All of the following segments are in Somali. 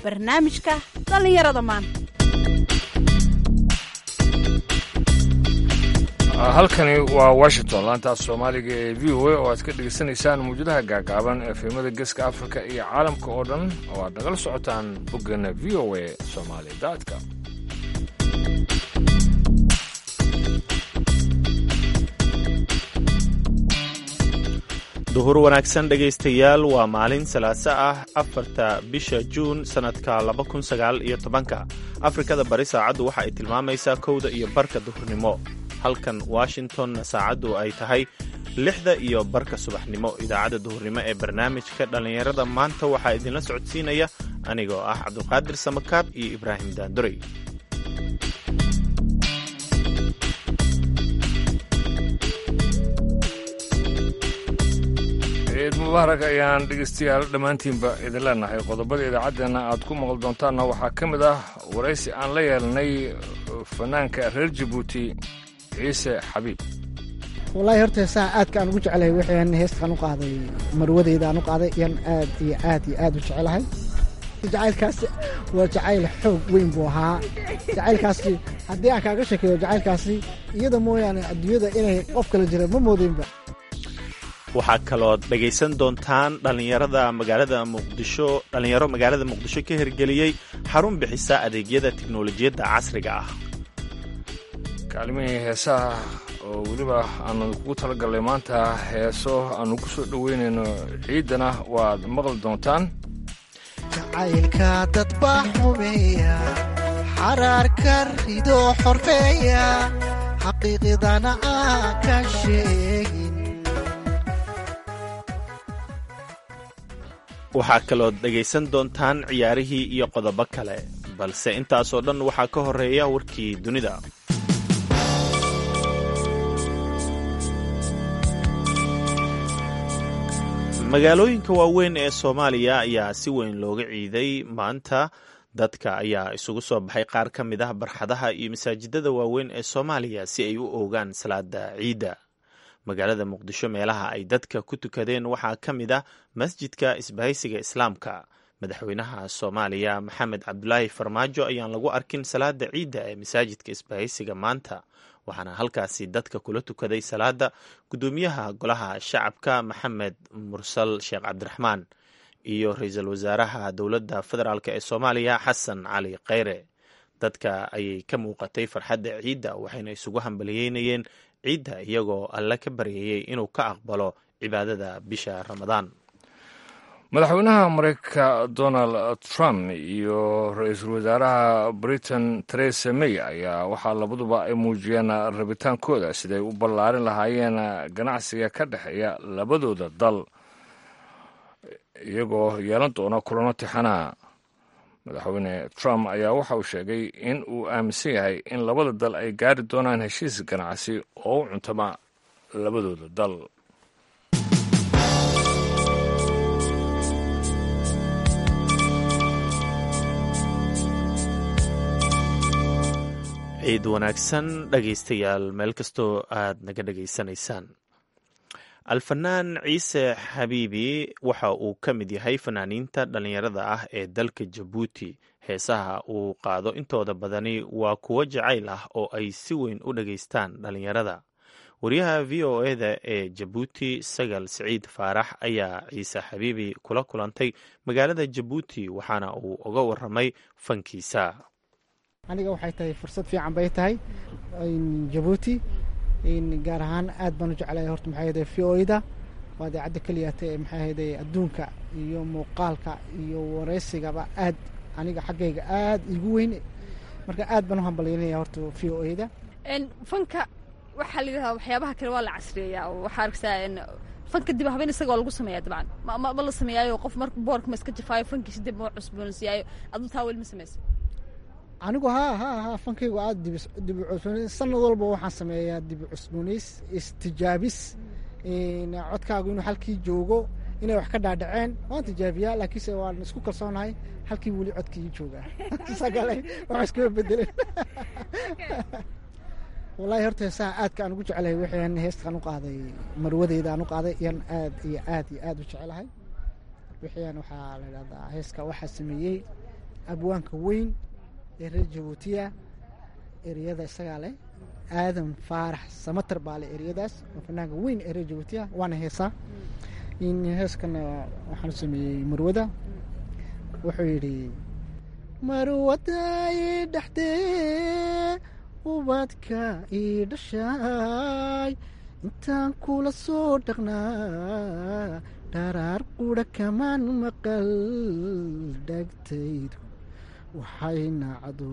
barnaamijka dhallinyarada maanta halkani waa washington laantaas soomaaliga ee v o a oo aad ka dhegaysanaysaan mawjadaha gaagaaban efemada geeska afrika iyo caalamka oo dhan oo aad nagala socotaan boggeena v o a somaali daadka duhur wanaagsan dhegaystayaal waa maalin salaaso ah afarta bisha juun sannadka laba kun sagaal iyo tobanka afrikada bari saacaddu waxa ay tilmaamaysaa kowda iyo barka duhurnimo halkan washingtonna saacaddu ay tahay lixda iyo barka subaxnimo idaacadda duhurnimo ee barnaamijka dhallinyarada maanta waxaa idinla socodsiinaya anigoo ah cabdulqaadir samakaab iyo ibraahim daandurey ciid mubaarak ayaan dhegaystayaal dhammaantiinba idin leenahay qodobada idaacaddeenna aad ku maqli doontaanna waxaa ka mid ah waraysi aan la yeelnay fanaanka reer jabuuti ciise xabiib wallaahi horta heesaha aadka aan ugu jecelahay waxaan heestaan u qaaday marwadeyda aan u qaaday iyaan aad iyo aad iyo aad u jecelahay jacaylkaasi waa jacayl xoog weyn buu ahaa jacaylkaasi haddii aan kaaga sheekeeyo jacaylkaasi iyada mooyaane adduunyada inay qof kala jira ma moodeynba waxaa kalood dhegaysan doontaan dhallinyarada magaalada muqdisho dhallinyaro magaalada muqdisho ka hirgeliyey xarun bixisa adeegyada tiknolojiyadda casriga ah kaalimihii heesaha oo weliba aanu kugu talagalnay maanta heeso aanu ku soo dhoweynayno ciiddana waad maqli doontaan jacaylka dad baa xumeeya xaraarka ridoo xorfeeya xaqiiqidana aan ka sheegin waxaa kalood dhegaysan doontaan ciyaarihii iyo qodobo kale balse intaasoo dhan waxaa ka horeeya warkii dunida magaalooyinka waaweyn ee soomaaliya ayaa si weyn looga ciiday maanta dadka ayaa isugu soo baxay qaar ka mid ah barxadaha iyo masaajidada waaweyn ee soomaaliya si ay u oogaan salaada ciidda magaalada muqdisho meelaha ay dadka ku tukadeen waxaa ka mid ah masjidka isbahaysiga islaamka madaxweynaha soomaaliya maxamed cabdulaahi farmaajo ayaan lagu arkin salaada ciidda ee masaajidka isbahaysiga maanta waxaana halkaasi dadka kula tukaday salaada guddoomiyaha golaha shacabka maxamed mursal sheekh cabdiraxmaan iyo ra-iisul wasaaraha dowladda federaalk ee soomaaliya xasan cali kheyre dadka ayay ka muuqatay farxadda ciidda waxayna isugu hambaliyeynayeen ciidda iyagoo alle ka baryayey inuu ka aqbalo cibaadada bisha ramadaan madaxweynaha mareykanka donald trump iyo ra-iisul wasaaraha britain teresa may ayaa waxaa labaduba ay muujiyeen rabitaankooda siday u ballaarin lahaayeen ganacsiga ka dhexeeya labadooda dal iyagoo yeelan doona kulano tixanaa madaxweyne trump ayaa waxa uu sheegay in uu aaminsan yahay in labada dal ay gaari doonaan heshiis ganacsi oo u cuntama labadooda dal ciid wanaagsan dhegaystayaal meel kastoo aad naga dhegaysanaysaan alfanaan ciise xabiibi waxa uu ka mid yahay fanaaniinta dhallinyarada ah ee dalka jabuuti heesaha uu qaado intooda badani waa kuwo jacayl ah oo ay si weyn u dhegaystaan dhallinyarada wariyaha v o eda ee jabuuti sagal siciid faarax ayaa ciise xabiibi kula kulantay magaalada jabuuti waxaana uu uga waramay fankiisa aniga waxay tahay fursad fiican bay tahay jabuuti gaar ahaan aad baan u jeclahay horta maxay ahday v o da waa idaacadda keliyata ee maxay ahayday adduunka iyo muuqaalka iyo wareysigaba aad aniga xaggayga aad igu weyn marka aad baan u hambalyaynaya horta v o da fanka waxaa la yidhahdaa waxyaabaha kale waa la casriyeeyaa waxaa arkaysaa fanka dib habeen isaga waa lagu sameeyaa dabcan ma la sameeyaayo qof marka boorka ma iska jafaayo fankiisa dib ma cusboonsiiyaayo aduu taa weli ma samaysa anigu ha ha ha fankaygu aad dib cusboonays sanad walba waxaan sameeyaa dib cusboonays istijaabis codkaagu inuu halkii joogo inay wax ka dhaadhaceen waan tijaabiyaa laakiinse waan isku kalsoonahay halkii weli codkii joogaa sagale wax iskama bedelen wallahi horta heesaha aadka aan ugu jecelahay waxaan heestaan u qaaday marwadeyda aan u qaaday iyaan aad iyo aad iyo aad u jecelahay wixiyaan waxaa la idhahdaa heeska waxaa sameeyey abwaanka weyn ee reer jabuutiya ereyada isagaa leh aadan faarax samatar baa leh ereyadaas oo fanaanka weyn ee reer jabuutiya waana heesaa in heeskana waxaan sameeyey marwada wuxuu yidhi marwada ii dhexdee ubadka ii dhashaay intaan kula soo dhaqnaa dharaar qudha kamaan maqal dhagtaydu waxay nacdo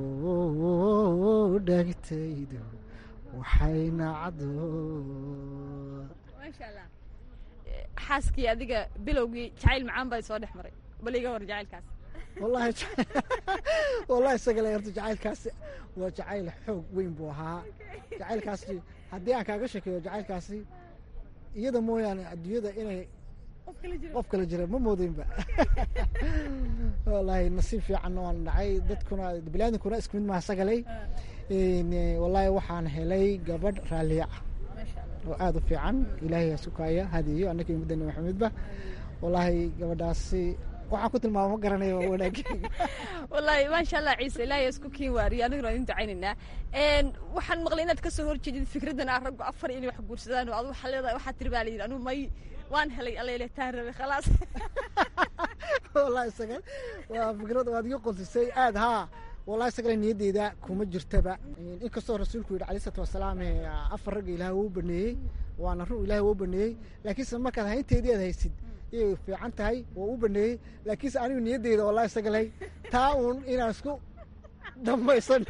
dhagtaydu waxay nacdo maasha allah xaaskii adiga bilowgii jacayl macaan baa soo dhex maray bal iga war jacaylkaas wallahi wallahi isagale horta jacaylkaasi waa jacayl xoog weyn buu ahaa jacaylkaasi haddii aan kaaga sheekeeyo jacaylkaasi iyada mooyaane adduunyada inay qof kala jira ma moodeynba wallahi nasiib fiican waan dhacay dadkuna bilaadinkuna isku mid maha sagalay wallahi waxaan helay gabadh raalliya ah oo aada u fiican ilaahay hasukaaya hadiyo annaka iyo mudane maxamedba wallahi gabadhaasi waxaan ku tilmaama ma garanayo waa wanaagay wallaahi maasha allah ciise ilaahay isku kiin waariyo aniguna idin ducaynaynaa waxaan maqlay inaad kasoo horjeedid fikraddan ah raggu afar inay wax guursadaan oo adu waxaa leedahay waxaa tiri baa layidhi anu may waan helay allele taan rabe khalaas wallahi isaga waa fikrad waad iga qolsisay aad haa wallahi isagale niyaddeyda kuma jirtaba inkastoo rasuulku yidhi alai salatu wasalaam afar ragga ilaah wuu baneeyey waana run ilaah wuu baneeyey laakiinse markaad haynteedii aad haysid iyay fiican tahay waa u baneeyey laakiinse anigu niyaddeyda wallahi isagaley taa uun inaan isku dhamaysan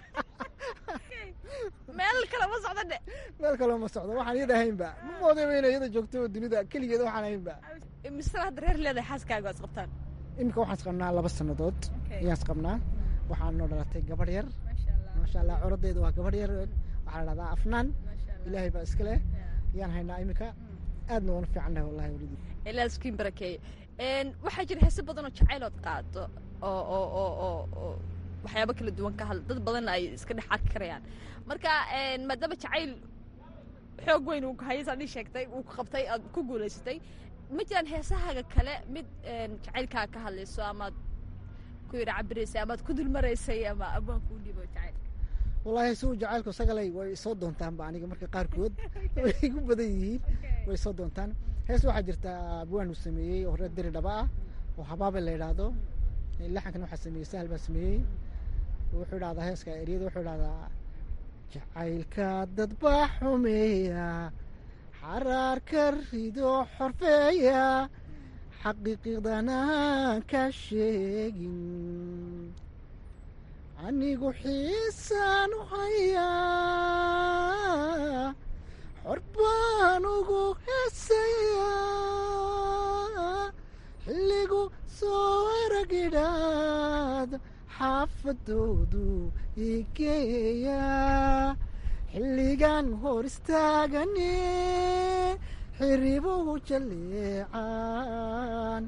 meel kale ma socdo dhe meel kaloo ma socdo waxaan iyada ahaynba ma moodayba inay iyada joogto dunida keligeeda waxaan ahaynba misra hadda reer leedahay xaaskaaga waa isqabtaan iminka waxaan isqabnaa laba sannadood ayaan isqabnaa waxaan noo dhalatay gabadh yar maasha allah corodeeda waa gabadh yar waxaa la dhahdaa afnaan ilaahay baa iska leh ayaan haynaa iminka aadna waanu fiican nahay wallahi walidi ilaa iskiin barakeeye waxaa jira heese badan oo jacaylood qaado oo oo oo oo oo waxyaabo kala duwan ka hadla dad badanna ay iska dhex arki karayaan marka maadaama jacayl xoog weyn uu hayay saad ii sheegtay uu ku qabtay aad ku guulaysatay ma jiraan heesahaaga kale mid jacaylkaa ka hadlayso amaad ku yidha cabiraysay amaad ku dulmaraysay ama abaan kuu dhibo jacayl wallahi si uu jacaylku sagalay way soo doontaanba aniga marka qaarkood way igu badan yihiin way soo doontaan hees waxaa jirta abwaan uu sameeyey oo reer deri dhaba ah oo habaabe la yidhaahdo laxankan waxaa sameeyey sahal baa sameeyey wuxuu idhahdaa heeska eryada wuxuu idhahdaa jacaylka dad baa xumeeya xaraarka rido xorfeeya xaqiiqiqdana ka sheegin anigu xiisaan u hayaa xor baan ugu heesayaa xilligu soo aragidhaad xaafadoodu igeeya xilligan hor istaagane xiribuhu jaleecaan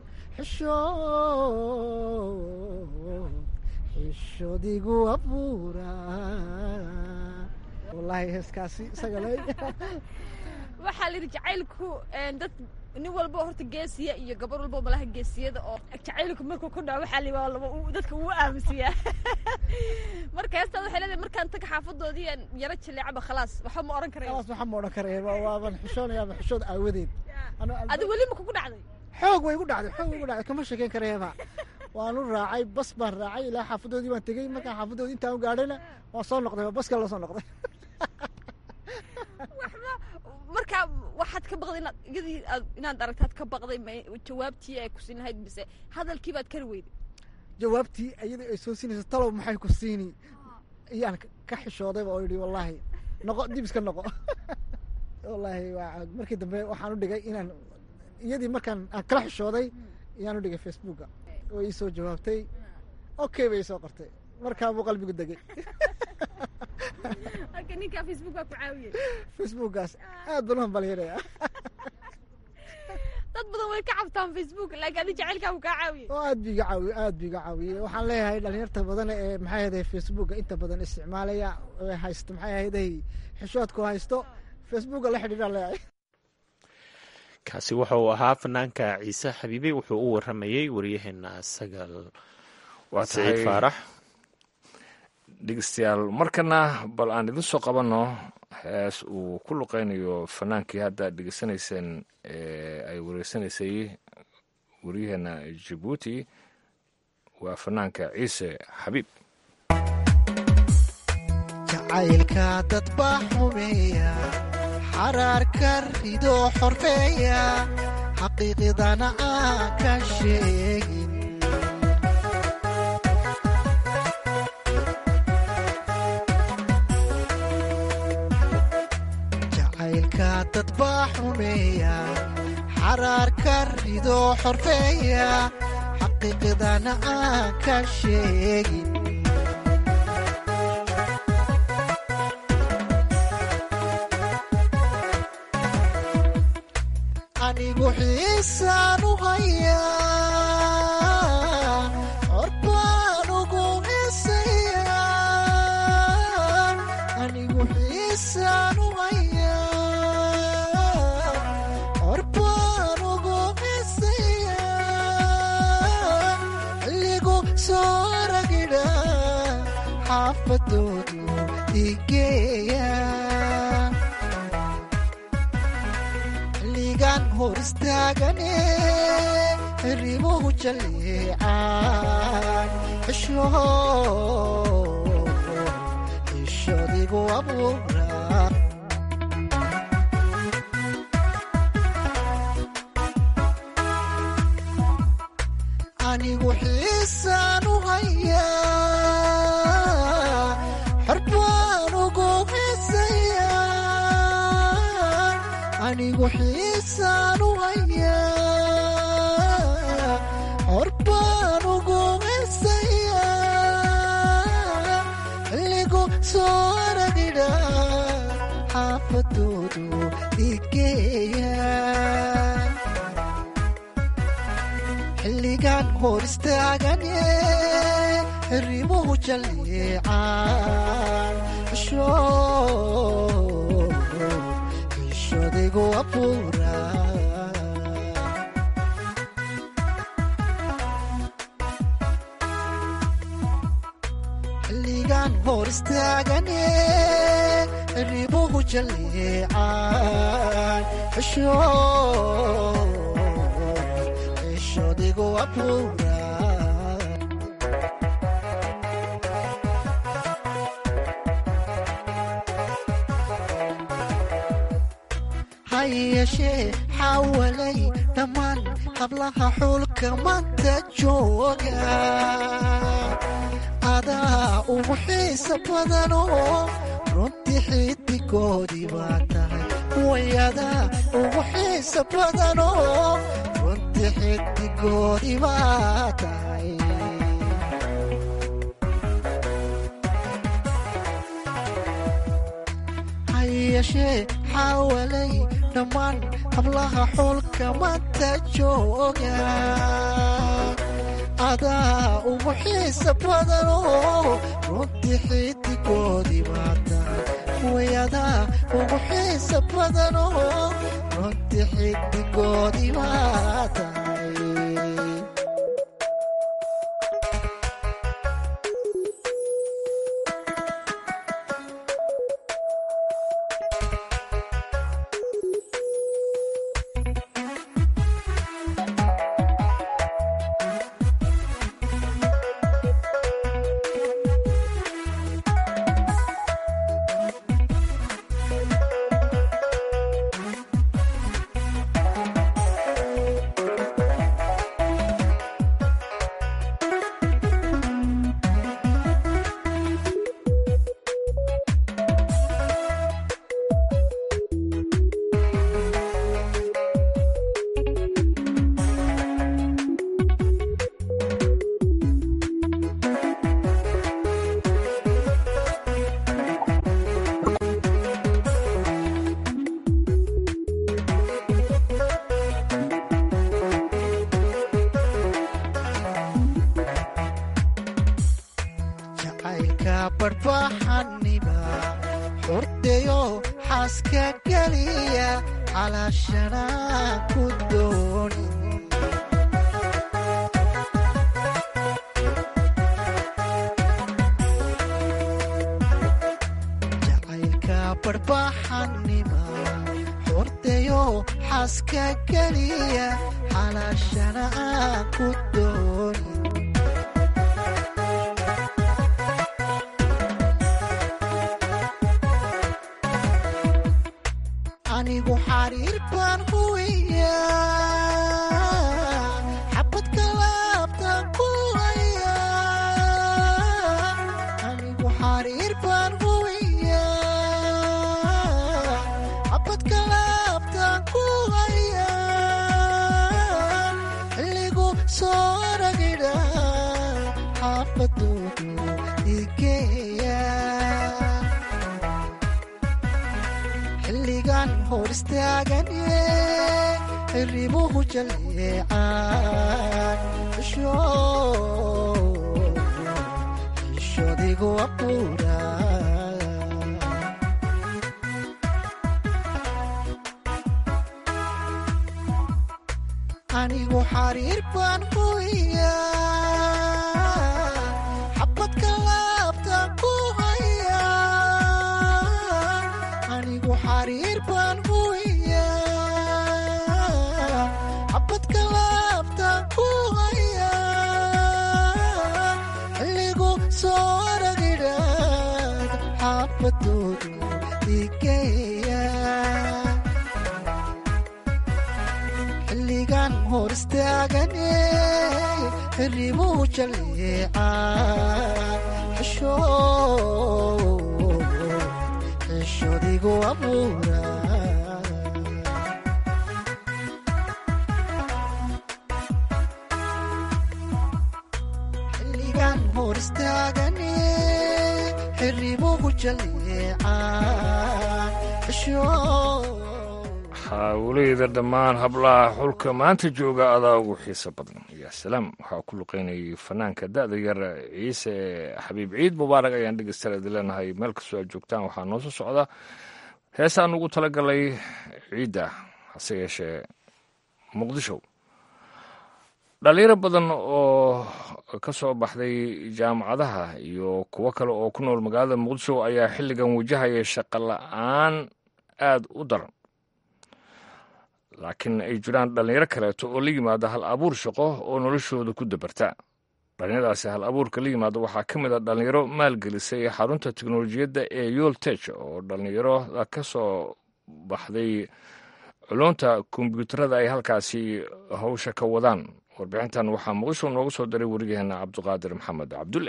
xishood xishodigu abuura wallaahi heeskaasi isaga le waxaa la yidhi jacaylku dad nin walba horta geesiya iyo gabar walba malaha geesiyada oo jacaylku markuu ku dhaco waxaa la laba dadka uu aaminsiyaa marka heestaad waxay leedahay markaan taga xaafadoodii aan yaro jaleecaba khalaas waxba ma oran karaya khalaas waxaa ma odhan karaya waaban xishoonayaaba xishood aawadeed adi weli ma kugu dhacday xoog way igu dhacday xoog way igu dhacday kama sheekeyn karayaba waanu raacay bas baan raacay ilaa xaafadoodii baan tegey markaan xaafadoodii intaan u gaadhayna waan soo noqday baska la soo noqday markaa waxaad ka baqday inaad iyadii aad inaad aragtaad ka baqday ma jawaabtii ay ku siin lahayd mise hadalkii baad kari weyday jawaabtii iyadii ay soo siinayso talow maxay ku siini iyaan ka xishoodayba oo yidhi wallaahi noqo dib iska noqo wallaahi waa markii dambe waxaan u dhigay inaan iyadii markaan aan kala xishooday ayaan u dhigay facebooka oo ii soo jawaabtay okay bay soo qortay markaa buu qalbigu degay marka ninkaa facebook baa ku caawiyey facebookaas aad baan u hambalyanaya dad badan way ka cabtaan facebook laakiin adi jacaylkaa buu kaa caawiyey oo aad bi iga caawiye aad bi iga caawiyey waxaan leeyahay dhalinyarta badan ee maxay ahayday facebooka inta badan isticmaalaya ee haysto maxay ahayday xishoodku haysto facebooka la xidhiidhaan leeyahay kaasi wuxuu ahaa fanaanka ciise xabiibi wuxuu u waramayey waryaheena sagal waa saciid tahay faarax dhegeystayaal markana bal aan idin soo qabanno hees uu ku luqeynayo fanaankii hadda dhegeysanayseen ee ay wareysanaysay waryaheena jabuuti waa fanaanka ciise xabiib jacaylka dad baa xumeeya xaraarka ridoo xorfeeya xaqiiqdana aan ka sheegin jacaylka dad baa xumeeya xaraarka ridoo xorfeeya xaqiiqdana aan ka sheegin anigu xiisaan u hayaa corbaan ugu xiisayaa anigu xiisaan u hayaa corbaan ugu xiisayaa xilligu soo ragidha xaafadoodu igeeya xilligan hor istaagane rimuhu jalleecaan xisho xishodigu abuura anigu xiisaan u hayaa xorbaan ugu xiisayaa anigu xiisaan u hayaa xorbaan ugu xiisayaa xilligu soo ragidha xaafadoodu igeeya xilligan hor istaagane rimuhu jalleecaan xisho xishodigu abuura xilligan hor istaagane rimuhu jalleecaan xisho xishodigu abuura ha yeeshee xawalay dhammaan hablaha xulka manta jooga adaa ugu xiisa badanoo runtii xidigoodii baa tahay wayadaa ugu xiisa badanoo runtii xidigoodii baa tahay ha yeeshee xawalay dhammaan hablaha xulka manta jooga adaa ugu xiisa badanoo runtii xidigoodii baa tahay wayadaa ugu xiisa badanoo runtii xidigoodii baa tahay jacaylka barbaxaniba xurdayo xaaska geliya calaashanaa ku dooni barbaxanima hordayo xaaska geliya xalaashana aan ku doonin anigu xariir baan huwiya xabadka laabtaan ku haya anigu xariir baan huwiya xabadka laabtaan ku haya xilligu soo ragidha xaafadoodu igeeya xilligan hor istaagane xiribuhu jaleecaan xishodigu abuura anigu xariir baan huwiya xabadka laabtaan ku haya anigu xariir baan huwiya xabadka laabtaan ku haya xilligu soo ragidhaad xaafadoodu igeeya xilligan hor istaagane xiribuhu jaleecaan xishodigu abuura xilligan hor istaagane xiribuhu jaleecaan hawleyda dhammaan hablaha xulka maanta jooga adaa ugu xiiso badan yaa salaam waxaa ku luqeynayay fanaanka da-da yar ciise xabiib ciid mubaarak ayaan dhegeystayaal idin leenahay meel kastoo aad joogtaan waxaa noo soo socda heesaan ugu talagalay ciidda hase yeeshee muqdisho dhalinyaro badan oo ka soo baxday jaamacadaha iyo kuwo kale oo ku nool magaalada muqdisho ayaa xilligan wajahaya shaqo la-aan aada u daran laakiin ay jiraan dhallinyaro kaleeto oo la yimaada hal abuur shaqo oo noloshooda ku dabarta dhallinyaradaasi hal abuurka la yimaada waxaa ka mid a dhallinyaro maalgelisay xarunta teknolojiyadda ee yoltech oo dhallinyarada ka soo baxday culunta kombyuutarada ay halkaasi hawsha ka wadaan warbixintan waxaa muqdisho noogu soo diray weriyaheena cabdiqaadir maxamed cabdulle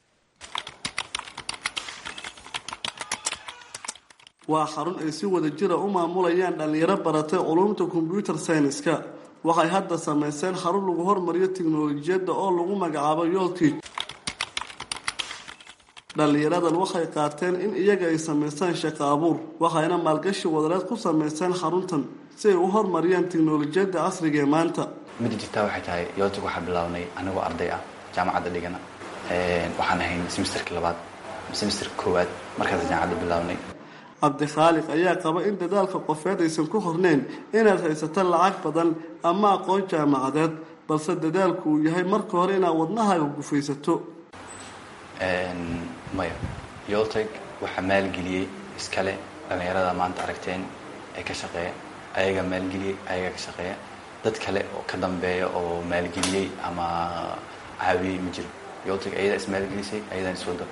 waa xarun ay si wada jira u maamulayaan dhallinyaro baratay culumta kombyuutar sayniska waxay hadda samayseen xarun lagu hormariyo tiknolojiyadda oo lagu magacaabo yoltich dhallinyaradan waxay qaateen in iyaga ay samaystaan shaqo abuur waxayna maalgashi wadareed ku samaysteen xaruntan si ay u hormariyaan tiknolojiyadda casriga ee maanta midda jirtaa waxay tahay yoltig waxaa bilaabnay anigoo arday ah jaamacadda dhigana waxaan ahayn semesterka labaad semesterka koowaad markaas jaamacadda bilaabnay cabdikhaaliq ayaa qaba in dadaalka qofeed aysan ku horneyn inaad haysato lacag badan ama aqoon jaamacadeed balse dadaalku uu yahay marka hore inaad wadnahaaga gufaysato maya yolteg waxaa maalgeliyey iskale dhallinyarada maanta aragteen ee ka shaqeeya ayagaa maalgeliyey ayagaa ka shaqeeya dad kale oo ka dambeeya oo maalgeliyey ama caawiyey ma jiro yolteg ayadaa ismaalgelisay ayadaan iswado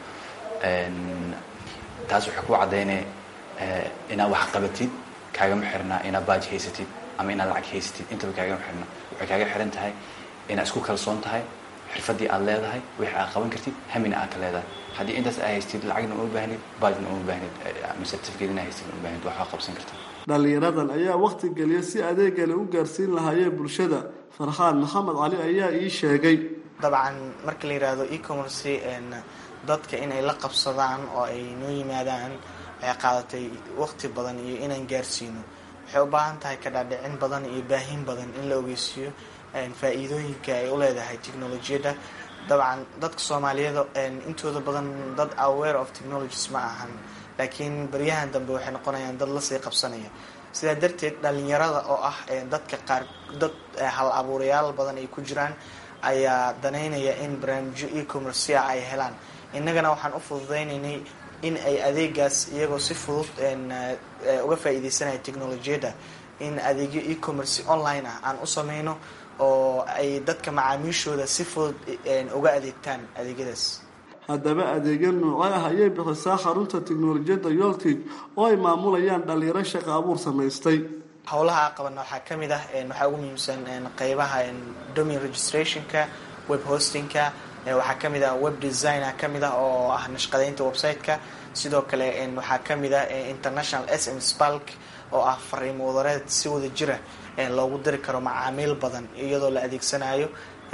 taas waxay ku caddaynaya inaad wax qabatid kaagama xirnaa inaad baaj haysatid ama inaad lacag haysatid intaba kaagama xirna waxay kaaga xiran tahay inaad isku kalsoon tahay xirfadii aad leedahay wixii aad qaban kartid hamina aad ka leedahay haddii intaas aad haystid lacagna uma baahnid baajna uma baahnid ama certificate ina haystid uma baahnid waxaa qabsan karta dhallinyaradan ayaa wakhti geliya si adeegale u gaarsiin lahaayeen bulshada farxaan maxamed cali ayaa ii sheegay dabcan marka la yidhaahdo e-commerce dadka inay la qabsadaan oo ay noo yimaadaan waxay qaadatay waqti badan iyo inaan gaarsiino waxay u baahan tahay kadhaadhicin badan iyo baahin badan in la ogeysiiyo faa-iidooyinka ay u leedahay technolojiyadda dabcan dadka soomaaliyada intooda badan dad aware of technologies ma ahan laakiin baryahan dambe waxay noqonayaan dad lasii qabsanaya sidaa darteed dhalinyarada oo ah dadka qaar dad hal abuurayaal badan ay ku jiraan ayaa danaynaya in barnaamijyo e-commercea ay helaan innagana waxaan u fududaynaynay in ay adeegaas iyagoo si fudud uga faa'iideysanaya technolojiyadda in adeegyo e-commerce online ah aan u sameyno oo ay dadka macaamiishooda si fudud uga adeegtaan adeegyadaas haddaba adeegyo noocyo ah ayay bixisaa xarunta tiknolojiyadda yoltig oo ay maamulayaan dhalinyaro shaqo abuur samaystay howlaha qabana waxaa ka mid ah waxaa ugu muhiimsan qeybaha domain registrationka web hostingka waxaa ka mid ah web designer ka mid ah oo ah nashqadeynta website-ka sidoo kale waxaa ka mid ah international s m spalk oo ah fariimo wadareed si wada jira loogu diri karo macaamiil badan iyadoo la adeegsanayo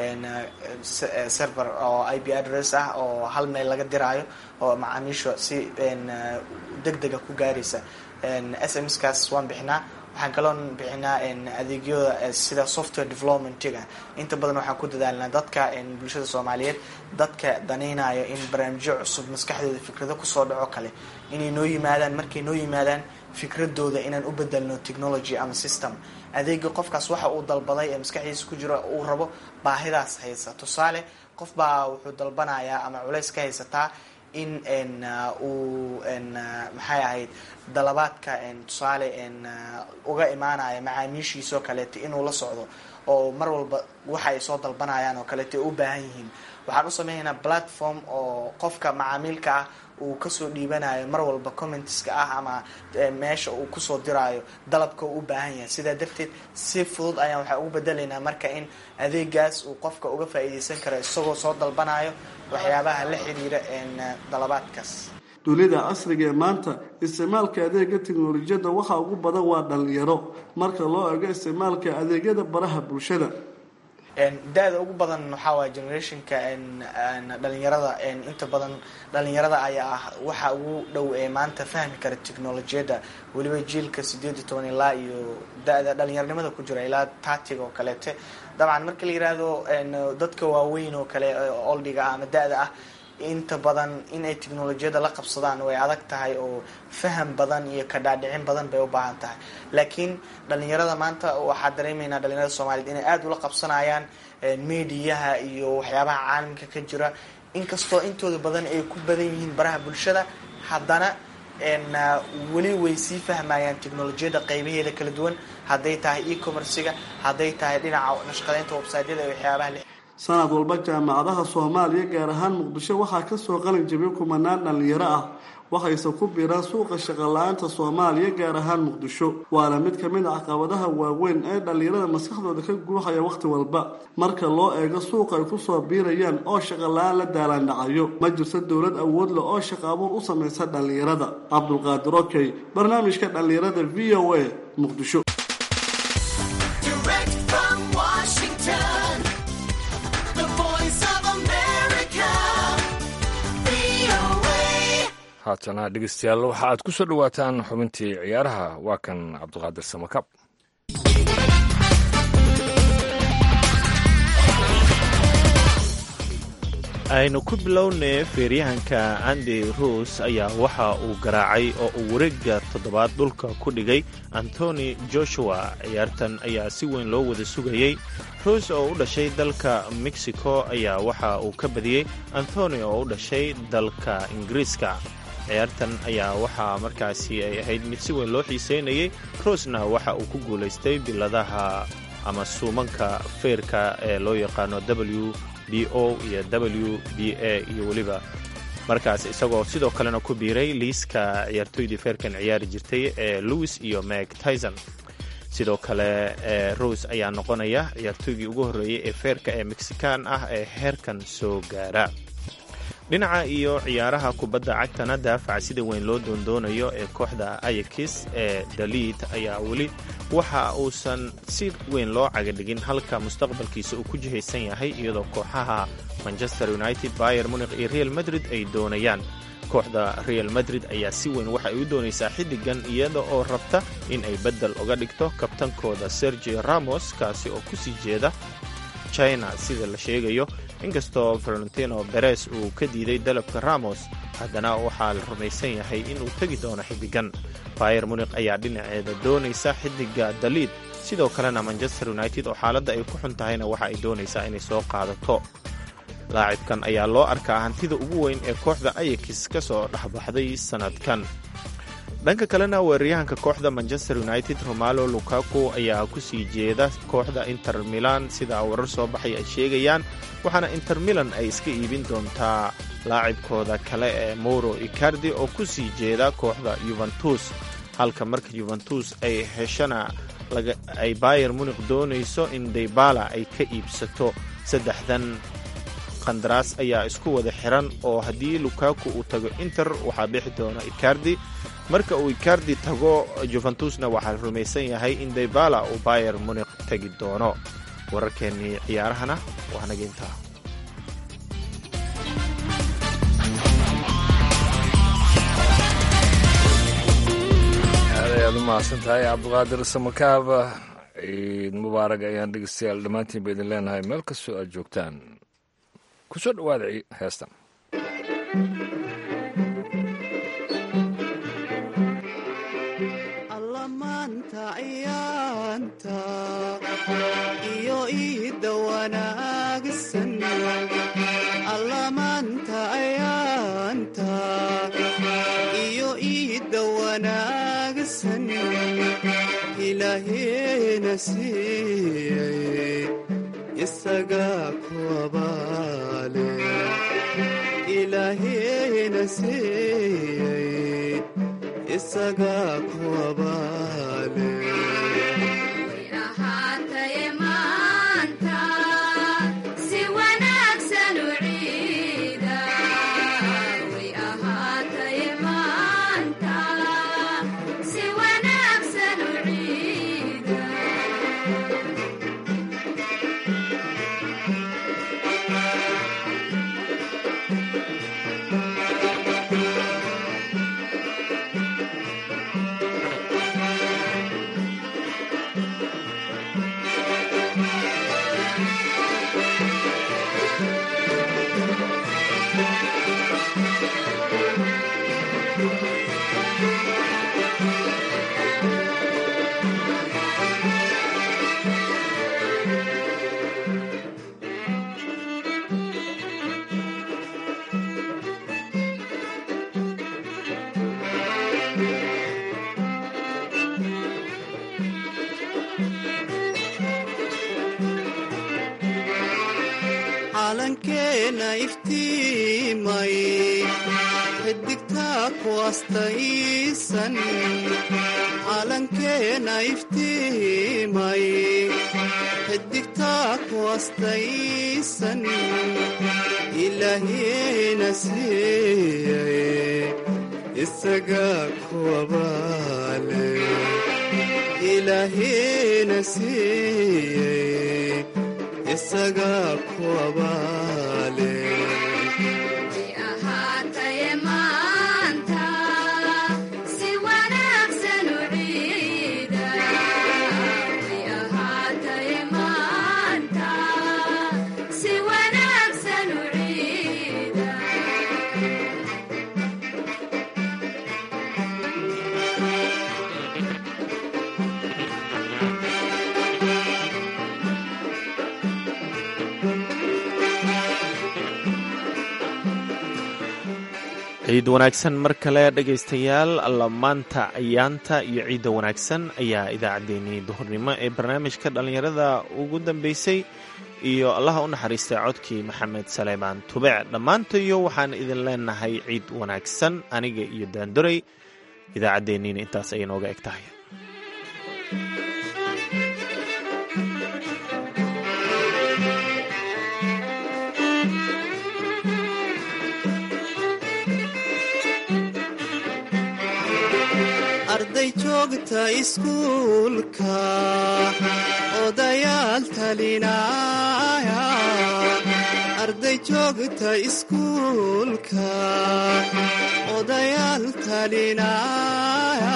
server oo i b address ah oo hal meel laga diraayo oo macaamiisha si deg dega ku gaaraysa s m skaas waan bixinaa waxaan kaloon bixinaa adeegyada sida software developmentiga inta badan waxaan ku dadaalnaa dadka bulshada soomaaliyeed dadka danaynayo in barnaamijyo cusub maskaxdooda fikrado kusoo dhaco kale inay noo yimaadaan markay noo yimaadaan fikradooda inaan u bedelno technology ama system adeega qofkaas waxa uu dalbaday ee maskaxdiisa ku jiro uu rabo baahidaas haysa tusaale qof baa wuxuu dalbanayaa ama culays ka haysataa in uu maxay ahayd dalabaadka tusaale uga imaanaya macaamiishiisoo kaleeto inuu la socdo oo mar walba waxa ay soo dalbanayaan oo kaleeto ay u baahan yihiin waxaan u sameynaynaa platform oo qofka macaamiilka ah uu kasoo dhiibanayo mar walba commentska ah ama meesha uu kusoo diraayo dalabka uu u baahan yahay sidaa darteed si fudud ayaan waxaa ugu bedelaynaa marka in adeegaas uu qofka uga faa'iideysan karo isagoo soo dalbanayo waxyaabaha la xiriira dalabaadkaas dunida casriga ee maanta isticmaalka adeega tiknolojiyadda waxaa ugu badan waa dhalinyaro marka loo ego isticmaalka adeegyada baraha bulshada da-da ugu badan waxaa waaya generationka dhalinyarada inta badan dhalinyarada ayaa ah waxa ugu dhow ee maanta fahmi kara technolojiyadda weliba jiilka sideed iyo toban ilaa iyo da-da dhalinyaronimada ku jira ilaa tatig oo kaleete dabcan marka la yiraahdo dadka waaweyn oo kale oldiga ah ama da-da ah inta badan inay technolojiyadda la qabsadaan way adag tahay oo faham badan iyo kadhaadhicin badan bay u baahan tahay laakiin dhalinyarada maanta waxaa dareemaynaa dhalinyarada soomaaliyed inay aada ula qabsanayaan mediyaha iyo waxyaabaha caalamka ka jira inkastoo intooda badan ay ku badan yihiin baraha bulshada haddana weli way sii fahmayaan technolojiyadda qeybaheeda kala duwan hadday tahay e-commerciga hadday tahay dhinaca nashqadeynta websiteyada iyo waxyaabaha sanad walba jaamacadaha soomaaliya gaar ahaan muqdisho waxaa kasoo qalin jabiyay kumanaan dhalinyaro ah waxayse ku biiraan suuqa shaqola-aanta soomaaliya gaar ahaan muqdisho waana mid ka mid a caqabadaha waaweyn ee dhalinyarada maskaxdooda ka guuxaya wakhti walba marka loo eego suuqa ay kusoo biirayaan oo shaqola-aan la daalaandhacayo ma jirto dowlad awood leh oo shaqo abuur u samaysa dhalinyarada cabdulqaadir okey barnaamijka dhalinyarada v o a muqdisho haatana dhegeystayaal waxa aad ku soo dhowaataan xubintii ciyaaraha waa kan cabdiqaadir samakab aynu ku bilownay feeryahanka andi ruus ayaa waxa uu garaacay oo uu wareegga toddobaad dhulka ku dhigay antoni joshua ciyaartan ayaa si weyn loo wada sugayey ruus oo u dhashay dalka mexico ayaa waxa uu ka badiyey antoni oo u dhashay dalka ingiriiska ciyaartan ayaa waxaa markaasi ay ahayd mid si weyn loo xiiseynayay ruusna waxa uu ku guulaystay biladaha ama suumanka feerka ee loo yaqaano w b o iyo w b a iyo weliba markaas isagoo sidoo kalena ku biiray liiska ciyaartooydii feerkan ciyaari jirtay ee louis iyo meg tyson sidoo kale rose ayaa noqonaya ciyaartooygii ugu horreeyey ee feerka ee mexican ah ee heerkan soo gaara dhinaca iyo ciyaaraha kubadda cagtana daafaca sida weyn loo doondoonayo ee kooxda ayakis ee daliid ayaa weli waxa uusan si weyn loo cagadhigin halka mustaqbalkiisa uu ku jihaysan yahay iyadoo kooxaha manchester united bayer munikh iyo real madrid ay doonayaan kooxda real madrid ayaa si weyn waxa ay u doonaysaa xiddigan iyada oo rabta in ay beddel uga dhigto kabtankooda sergio ramos kaasi oo kusii jeeda china sida la sheegayo inkastoo valentino beres uu ka diiday dalabka ramos haddana waxaa la rumaysan yahay inuu tegi doono xiddigan bayer munikh ayaa dhinaceeda doonaysa xiddiga daliid sidoo kalena manchester united oo xaaladda ay ku xun tahayna waxa ay doonaysaa inay soo qaadato laacibkan ayaa loo arkaa hantida ugu weyn ee kooxda ayakis ka soo dhexbaxday sannadkan dhanka kalena weeraryahanka kooxda manchester united romalo lukaku ayaa ku sii jeeda kooxda inter milan sida warar soo baxay ay sheegayaan waxaana inter milan ay iska iibin doontaa laacibkooda kale ee moro icardi oo ku sii jeeda kooxda yuventus halka marka yuventus ay heshana ay bayer munik doonayso in daybala ay ka iibsato saddexdan qandaraas ayaa isku wada xiran oo haddii lukaku uu tago inter waxaa bixi doona icardi marka uu icardi tago juventusna waxaa rumaysan yahay in daybala uu bayer munik tegi doono wararkeennii ciyaarahana waa naga intaa aad ayaad u mahadsan tahay cabdiqaadir samakaab ciid mubaarag ayaan dhegeystayaal dhammaantiin ba idin leenahay meel kastoo aad joogtaan ku soo dhowaada heestan allamaanta ayaanta iyo iidda wanaagsan allamaanta ayaanta iyo iidda wanaagsan ilaaheena siiyey isagaa ku abaale ilaaheena siiyey isagaa ku abaale ahaataye maanta si wanaagsan u ciida way ahaataye maanta si wanaagsan u ciida calankeena iftiimay xidigtaa ku astaysan calankeena iftiimay xidigtaa ku astaysan ilaahiina siiyey isagaa ku abaale ilaahiina siiyey isagaa ku abaale way ahaataye maanta si wanaagsan u ciida way ahaataye maanta si wanaagsan u ciida ciid wanaagsan mar kale dhegaystayaal allamaanta ayaanta iyo ciidda wanaagsan ayaa idaacaddeenii duhurnimo ee barnaamijka dhallinyarada ugu dambeysay iyo allaha u naxariistay codkii maxamed saleymaan tubec dhammaantayo waxaan idin leenahay ciid wanaagsan aniga iyo daandoray idaacaddeenniina intaas ayay nooga eg tahay arday joogta iskuulka odayaal talinaya arday joogta iskuulka odayaal talinaya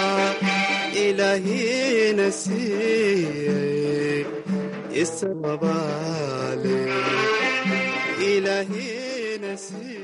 ilaahiina siiyey isababaale ilaahiina siiyey